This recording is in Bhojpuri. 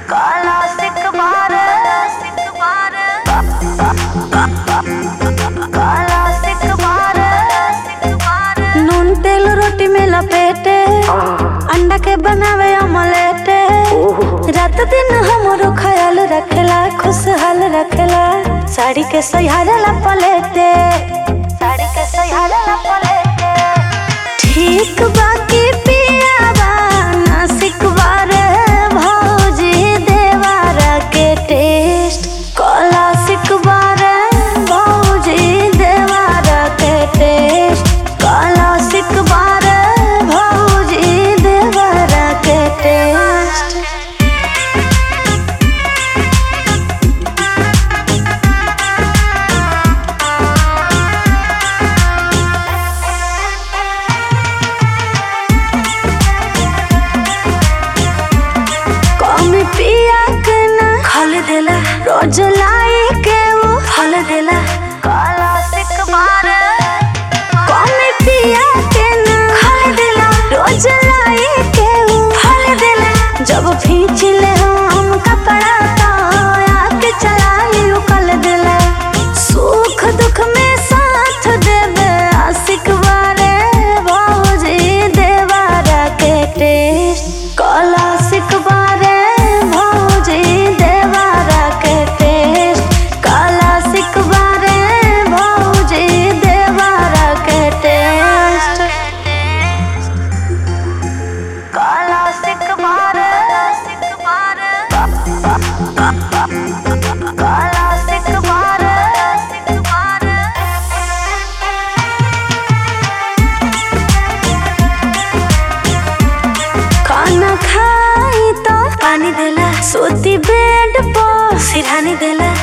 काला सिक बार सिक बार काला सिक बार सिक बार नून तेल रोटी में लपेटे अंडा के बनावे ऑमलेट रात दिन हमरो ख्याल रखेला खुशहाल रखेला साड़ी के सहारा पलेटे साड़ी के सहारा ला पलेटे ठीक बाकी पियावा नासिक बारे भौजी देवारा के टेस्ट कला सिक बारे भौजी देवारा के टेस्ट कला सिक बारे भौजी देवारा के टेस्ट कमी पिया के ना खल देला रोज लाई के वो फल देला काला सिक बार कमी पिया के ना खल देला रोज लाई के वो फल देला जब खींच ले हम कपड़ा तो आके चला लियो कल देला सुख दुख में साथ देवे आशिक बारे भौजी देवारा के टेस्ट कला सिक बारे भौजी देवारा के टेस्ट कला सिक बारे भौजी देवारा के टेस्ट काला सिक बार सिक बार काला सिक बार सिक बार खाना खाई तो पानी देला सोती बेड पर सिरहानी देला